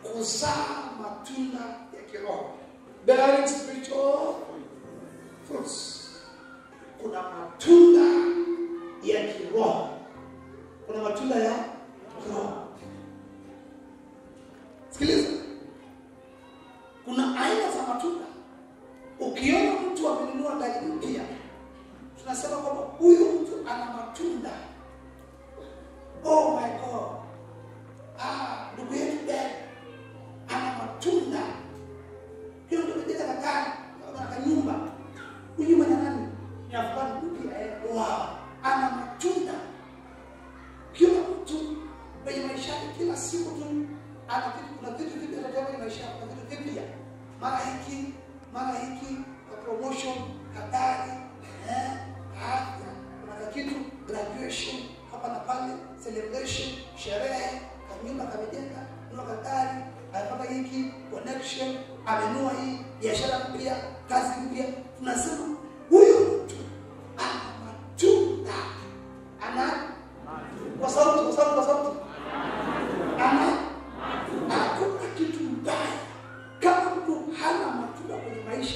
kuzaa matunda ya kiroho bearing spiritual fruits kuna matunda ya kiroho kuna matunda ya kiroho sikiliza kuna aina za matunda ukiona mtu amenunua gari mpya tunasema kwamba huyu mtu ana matunda oh my god ah ndugu yetu dad ana matunda hiyo ndio kujenga na gari na kanyumba huyu mwana nani ni afghani mpya eh wow ana matunda kila mtu kwenye maisha yake kila siku tu ana kitu kuna vitu vipya vinatoka kwenye maisha yake kuna vitu vipya mara hiki mara hiki kwa promotion habari eh afya kuna kitu graduation hapa na pale celebration sherehe kanyumba kamejenga nunua kagari amepata hiki connection amenua hii biashara mpya kazi mpya tunasema huyu mtu ana matunda ana kwa sauti kwa sauti kwa sauti ana hakuna kitu mbaya kama mtu hana matunda kwenye maisha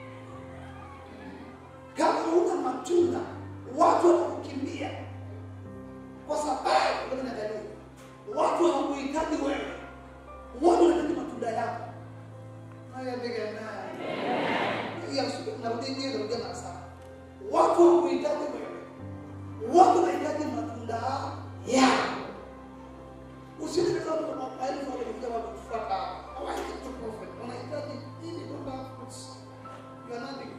kama huna matunda watu watakukimbia kwa sababu kama nadhani watu hawakuhitaji wewe watu wanahitaji matunda yako haya ndege naye ya narudia ndio narudia mara sana watu hawakuhitaji wewe watu wanahitaji matunda yako usiende kama maelfu wanakuja wakufuata hawahitaji tu prophet wanahitaji nini kwamba you are nothing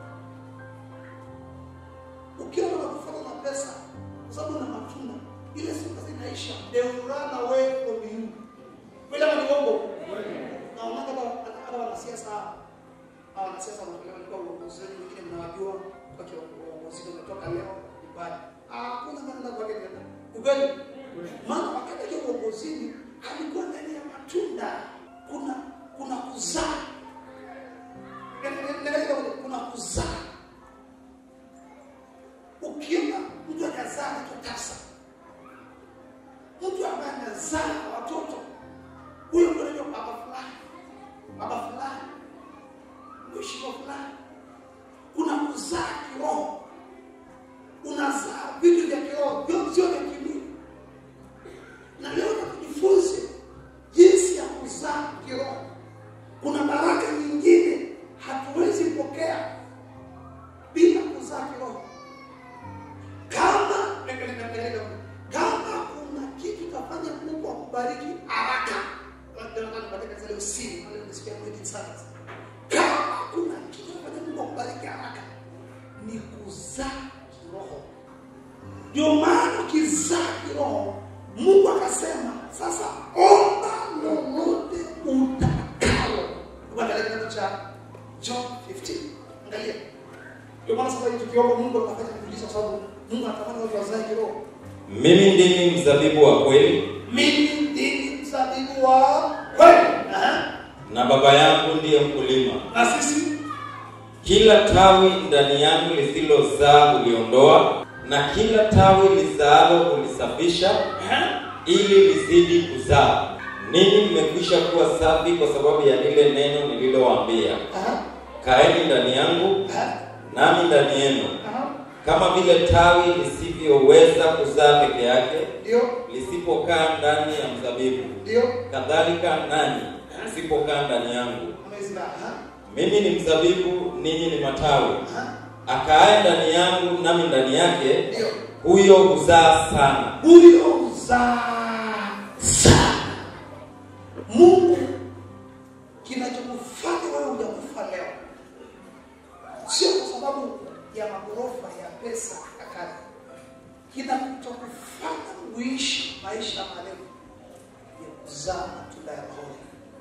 ukiwa unakufuata na pesa kwa sababu una matunda ile siku zinaisha they will run away from you kweli ama ni uongo na unaona kama hata wanasiasa hawa wanasiasa wanakuwa walikuwa uongozi wengine mnawajua kwa uongozi umetoka leo nyumbani hakuna maneno kwa tena ukweli maana wakati akiwa uongozini alikuwa ndani ya matunda kuna kuna kuzaa kuna kuzaa ukiona mtu anazaa kitu tasa mtu ambaye anazaa watoto huyo ndio anaitwa baba fulani baba fulani mheshimiwa fulani kuna kuzaa kiroho unazaa vitu vya kiroho vyote sio vya kimwili na leo tujifunze jinsi ya kuzaa kiroho kuna baraka nyingine hatuwezi pokea bila kuzaa kiroho kama kama kuna kitu tafanya Mungu akubariki haraka kama kuna kitu tafanya Mungu akubariki haraka ni kuzaa kiroho ndio maana ukizaa kiroho Mungu akasema sasa omba lolote utakalo angalia kitabu cha John 15 angalia ndio maana sasa hivi tukiomba Mungu atafanya miujiza kwa sababu Mungu anatamani watu wazae kiroho mimi ndimi mzabibu wa kweli mimi ndimi mzabibu wa kweli Aha. na baba yangu ndiye mkulima na sisi kila tawi ndani yangu lisilozaa uliondoa na kila tawi lizaalo ulisafisha Aha. ili lizidi kuzaa ninyi mmekwisha kuwa safi kwa sababu ya lile neno nililowaambia Aha. kaeni ndani yangu Aha. nami ndani yenu Aha. kama vile tawi lisivyoweza kuzaa peke yake ndio lisipokaa ndani ya mzabibu ndio kadhalika nanyi msipokaa ndani yangu amezima Aha. mimi ni mzabibu ninyi ni matawi Aha. akaaye ndani yangu nami ndani yake ndio huyo huzaa sana huyo uzaa sana mungu kinachokufanya wewe hujakufa leo sio kwa sababu ya magorofa ya pesa ya kazi kinachokufanya uishi maisha marefu ni kuzaa matunda ya roho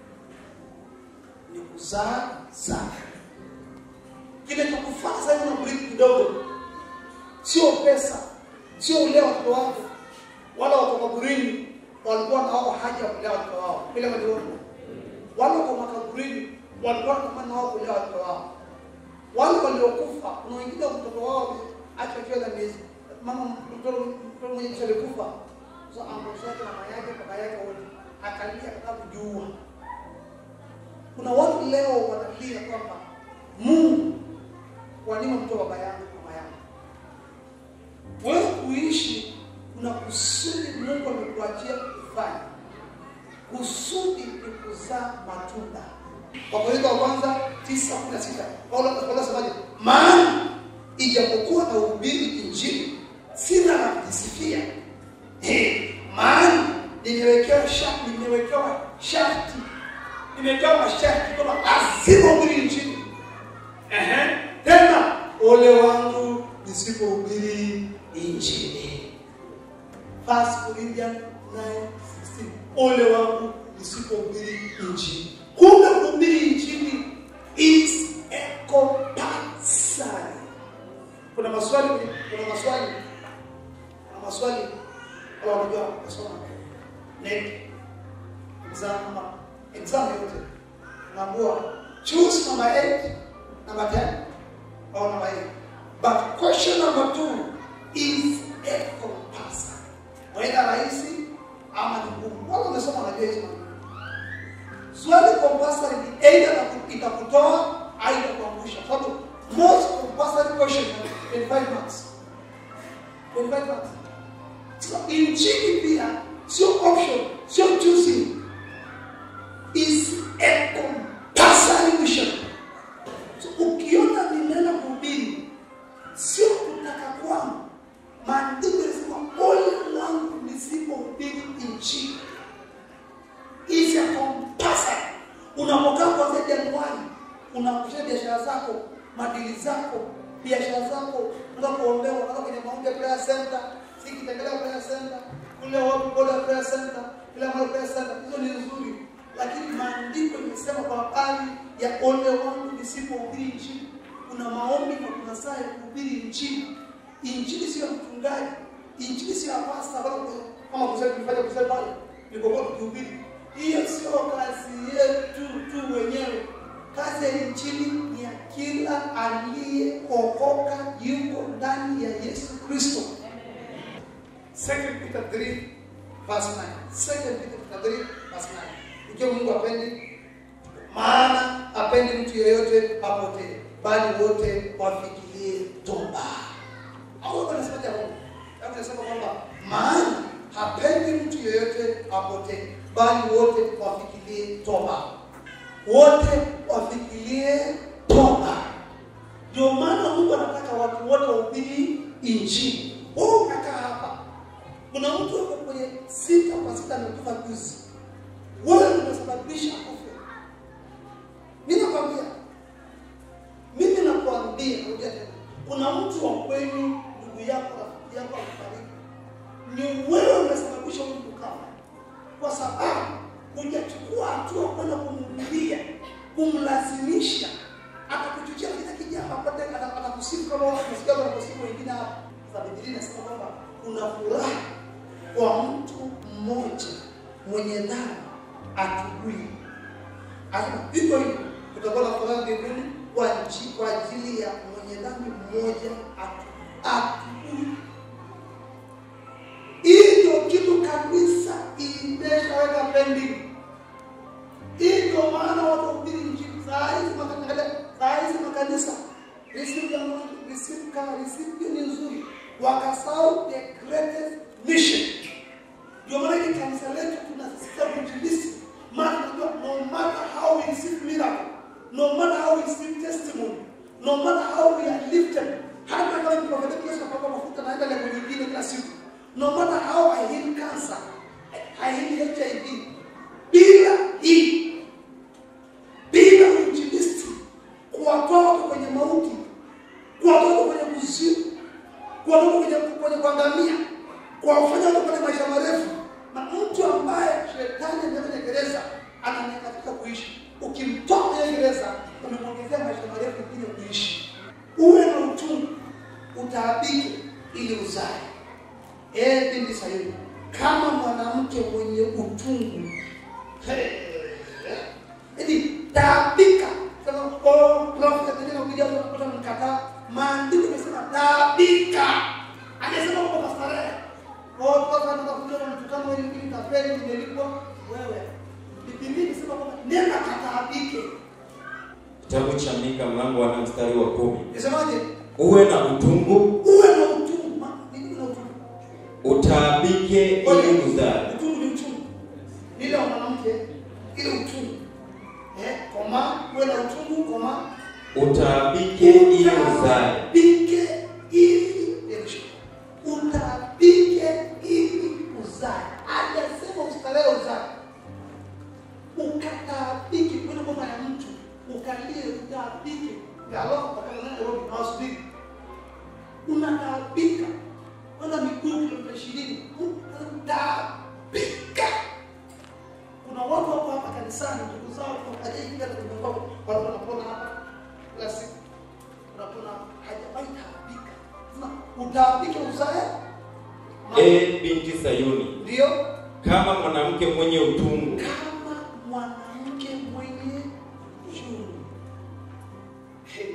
ni kuzaa sana kinachokufanya sasa hivi unabriki kidogo sio pesa sio ulea watoto wako wala wako kaburini walikuwa na wao haja ya kulea watoto wao vile waliomo wale wako makaburini walikuwa wanatamani wao kulea watoto wao wale waliokufa kuna wengine mtoto wao acha akiwa na miezi mama mtoto mtoto mwenye alikufa sasa so, ambapo yake mama yake baba yake wote akalia akataka kujiua kuna watu leo wanalia kwamba Mungu wanima mtoa baba yangu mama yangu. Wewe kuishi kuna kusudi Mungu amekuachia kufanya. Kusudi ni kuzaa matunda. Wakorintho wa kwanza 9:16. Paulo Paulo anasemaje? Maana ijapokuwa na uhubiri injili sina la kujisifia. Eh, maana nimewekewa sharti, nimewekewa sharti. Nimewekewa masharti kwamba lazima uhubiri injili. Ehe. Tena ole wangu nisipohubiri injili. First Corinthians 9:16. Ole wangu nisipohubiri injili. Kumbe kuhubiri injili is a compulsory. Kuna maswali, kuna maswali, kuna maswali kwa wanajua kusoma net exam ama exam yote. Naambiwa choose number 8, number 10 or number 8. But question number 2 is a compulsory. Waenda rahisi ama ni ngumu. Wala umesoma unajua hizo mambo. Swali compulsory ni either itaku- itakutoa au itakuangusha. Kwa sababu most compulsory question ni 25 marks. 25 marks. So injili pia sio option, sio choosing. Is a compulsory mission. So ukiona ninaenda kuhubiri sio kutaka kwangu. Maandiko yanasema ole wangu nisipohubiri injili is a compulsory. Unapokaa kuanzia Januari, unakusha biashara zako, madili zako, biashara zako, unataka kuombewa, unataka kwenye maombi ya prayer center, si kitembelea prayer center, kule wapi boda prayer center, kila mahali prayer center, hizo ni nzuri, lakini maandiko imesema kwa habari ya ole wangu nisipohubiri injili. Kuna maombi na kuna saa ya kuhubiri injili. Injili sio ya mchungaji, injili sio ya pasta, wala kama kusema kufanya kusema pale nilipokuwa tukihubiri hiyo sio kazi yetu tu wenyewe. Kazi ya injili ni ya kila aliyeokoka yuko ndani ya Yesu Kristo. Second Peter 3 verse 9. Second Peter 3 verse 9. Ikiwa Mungu apendi, maana apendi mtu yeyote apotee, bali wote wafikirie toba. Au anasema jambo. Hapo anasema kwamba maana hapendi mtu yeyote apotee, bali wote wafikirie toba. Wote wafikirie toba. Ndio maana Mungu anataka watu wote wahubiri injili. Wewe unakaa hapa, kuna mtu yuko kwenye sita kwa sita amekufa juzi, wewe unasababisha kufa. Mimi nakwambia, mimi nakwambia, narudia tena, kuna mtu wa kwenu, ndugu yako, rafiki yako amefariki, ni wewe unasababisha huyu kukafa, kwa sababu hujachukua hatua kwenda kumhubiria, kumlazimisha, atakuchukia kile kijana apate, atakusifu kama unasikia wanaposifu wengine hapa. Sasa Biblia inasema kwamba kuna furaha kwa mtu mmoja mwenye dhambi atubui. Anasema hivyo hivyo kutakuwa na furaha mbinguni kwa nchi kwa ajili ya mwenye dhambi mmoja atu- atubui. Hii ndio kitu kanisa imeshaweka pending. Hii ndio maana watu wahubiri injili saa hizi makanisa, saa hizi makanisa receive ya Mungu, receive kama receive hiyo ni nzuri, wakasahau the greatest mission. Ndio maana hili kanisa letu tunasisitiza kuinjilisti, maana tunajua no matter how we receive miracle, no matter how we receive testimony, no matter how we are lifted, hata kama ni prophet Yesu akapaka mafuta naenda level nyingine kila siku, no matter how I heal cancer, I heal HIV, bila hii bila uinjilisti, kuwatoa watu kwenye mauti, kuwatoa watu kwenye kuzimu, kuwatoa kwenye kwenye kuangamia, kuwafanya watu kwenye maisha marefu, na mtu ambaye shetani ameweka kwenye gereza ananyakatika kuishi, ukimtoa kwenye gereza umemwongezea maisha marefu mengine kuishi. Uwe na uchungu, utaabike ili uzae. Ee binti Sayuni, kama mwanamke mwenye utungu Hey. Yaani taabika. Sema oh prophet ndio kuja kupata mkataa. Maandiko yamesema taabika. Anasema kwa pastarehe. Oh prophet anataka kuja na mtukano ili ili tapeli imelipwa wewe. Biblia inasema kwamba nenda kataabike. kitabu cha Mika mlango wa nne mstari wa kumi Nisemaje? uwe na utungu Uwe na utungu. Ma- Nini na utungu? utaabike ili uzae Utungu ni uchungu. Ni ile wa mwanamke ile utungu. Eh, koma, uwe na utungu, koma. utaabike ili uzae Utaabike ili utaabike ili uzae. Hajasema ustarehe uzae. Ukataabike kwenda kwa ya mtu, ukalie utaabike. Galo kwa Nairobi na wasubiri. Unataabika. Kwenda miguu kilomita 20. Utaabika. Kuna watu wako hapa kanisani ndugu zao hajaingia na kumbuka watu wanapona hapa kila siku unapona hajawahi taabika. Sema utaabike uzae e binti Sayuni ndio kama mwanamke mwenye utungu kama mwanamke mwenye uchungu. Hey.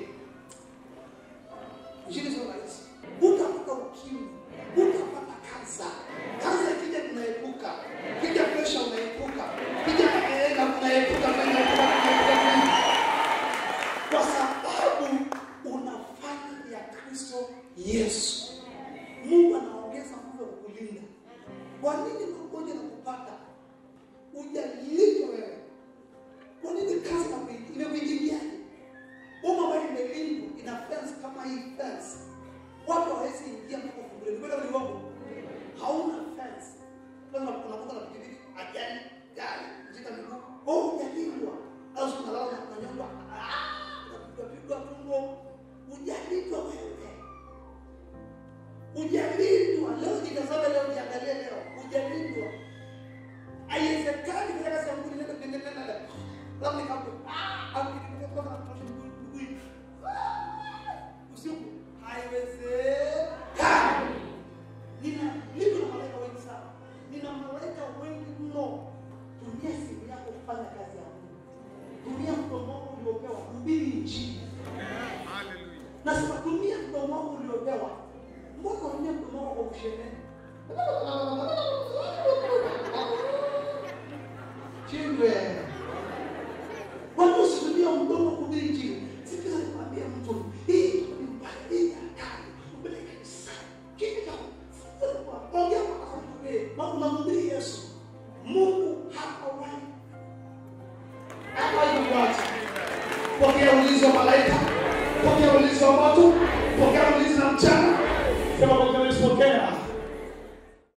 Injili sio rahisi. Utapata ukimwi, utapata kansa. Kansa ikija tunaepuka, kija presha unaepuka, kija maenga unaepuka, unaepuka, unaepuka. Kwa sababu unafanya ya Kristo Yesu. Mungu anaongeza nguvu ya kukulinda. Kwa nini magonjwa nakupata? Hujalindwa wewe. Kwa nini kazi inakuingia- imekuingiliaje? Uma ambayo imelindwa ina fence kama hii fence. Watu hawawezi ingia mpaka ufunguliwe. Kwenda ni uongo. Hauna fence. Lazima unakuta na pikipiki, ajali, gari, mzika miguu. Oh, hujalindwa. Au siku unalala na unanyongwa. Ah, unapigwa pigwa tumbo. Hujalindwa wewe. Hujalindwa. Leo jitazame leo jiangalie leo. Hujalindwa. Haiwezekani kufanya kazi ya Mungu nenda nenda nenda nenda. Labda nikapo. Ah, au nikitoka na kuosha mguu mguu. Usiku haiwezekani. Nina niko na malaika wengi sana. Nina malaika wengi mno. Tumia simu yako kufanya kazi ya Mungu. Tumia mdomo wako uliopewa kuhubiri injili. Nasema tumia mdomo wako uliopewa. Mbona unatumia mdomo wako kwa kushemehe? Chindwe. Watu usitumie mdomo kuhubiri injili. Sikiza nikwambie mtu, hii ni mbaya, hii ni hatari. Upeleke kanisani. Kitu cha sikiza nikwambie, ongea mpaka kumhubiri. Na unamhubiri Yesu. Mungu hapawahi. Hapawahi kuacha. Pokea ulinzi wa malaika. Pokea ulinzi wa moto. Pokea ulinzi na mchana. Sema pokea ulinzi, pokea.